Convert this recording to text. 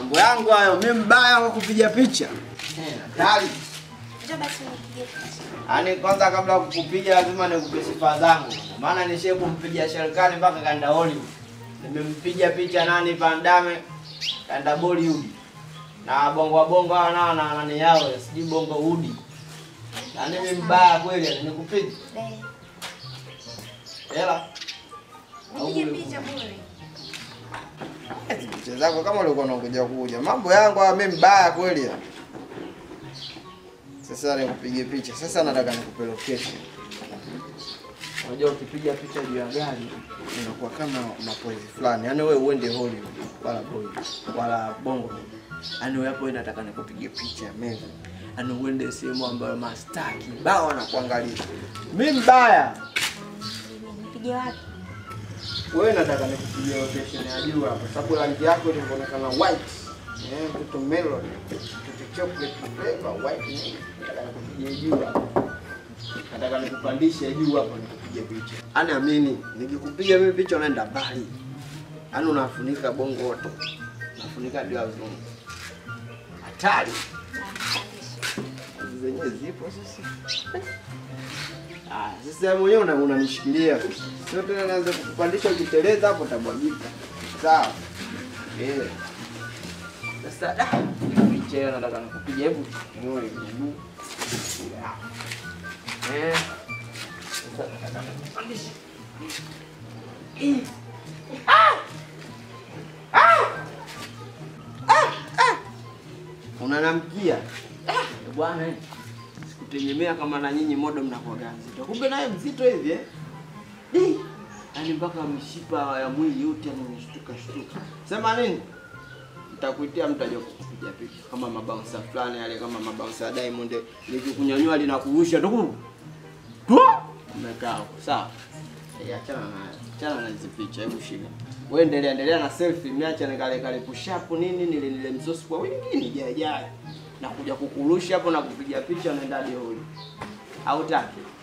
Mambo yangu hayo, mimi mbaya kwa kupiga picha. Eh, hatari. Njoo basi unipige picha. Yaani kwanza kabla ya kukupiga lazima nikupe sifa zangu. Maana nishe kumpiga Sherikani mpaka kaenda Hollywood. Nimempiga picha nani Van Damme kaenda Bollywood. Na bongo bongo hawa nao na nani yao sijui bongo udi. Yaani mimi mbaya kweli nikupiga. Eh, Hela. Nipige picha bure. Eti picha zako kama ulikuwa unakuja kuja. Mambo yangu haya mimi mbaya kweli. ya. Sasa nikupige picha. Sasa nataka nikupe location. Unajua ukipiga picha juu ya gari unakuwa kama mapozi fulani. Yaani wewe uende Hollywood wala Bollywood wala Bongo. Yaani wewe hapo nataka nikupige picha ya meza. Yaani uende sehemu ambayo mastaa kibao wanakuangalia. Mimi mbaya. Nipige wapi? Wewe nataka nikupigia location ya juu hapa, sababu rangi yako inaonekana white. Eh, mtoto melon, mtoto chocolate flavor white. nini. Nataka nikupigie juu hapa. Nataka nikupandishe juu hapa nikupige picha. Yaani amini, nikikupiga mimi picha unaenda mbali. Yaani unafunika bongo wote. Unafunika bila uzungu. Hatari. Hizi zenyewe zipo sasa. Ah, sasa mwenyewe una- unanishikilia. Sio tena naanza kukupandisha ukiteleza hapo utabwagika. Sawa. Eh. Sasa da, picha hiyo nataka nikupiga hebu nione miguu. Eh. Sasa nataka nikupandishe. Eh. Ah! Ah! Ah! Ah! Unanamkia. Ah, bwana eh. Sikutegemea kama na nyinyi modo mnakuwa mzito. Kumbe naye mzito hivi eh? Di. Yaani mpaka mishipa ya mwili yote yanashtuka shtuka. Sema nini? Nitakuitia mtaje kupiga picha kama mabouncer fulani yale kama mabouncer ya Diamond nikikunyanyua linakurusha tu. Tu. Umekaa hapo. Sawa. Eh, achana na achana na hizi picha hebu shika. Wewe endelea endelea na selfie, miacha nikale kale push up nini nile nile msosi kwa wingi ni jaye jaye. Na kuja kukurusha hapo na kupiga picha naenda hadi holi. Hautaki?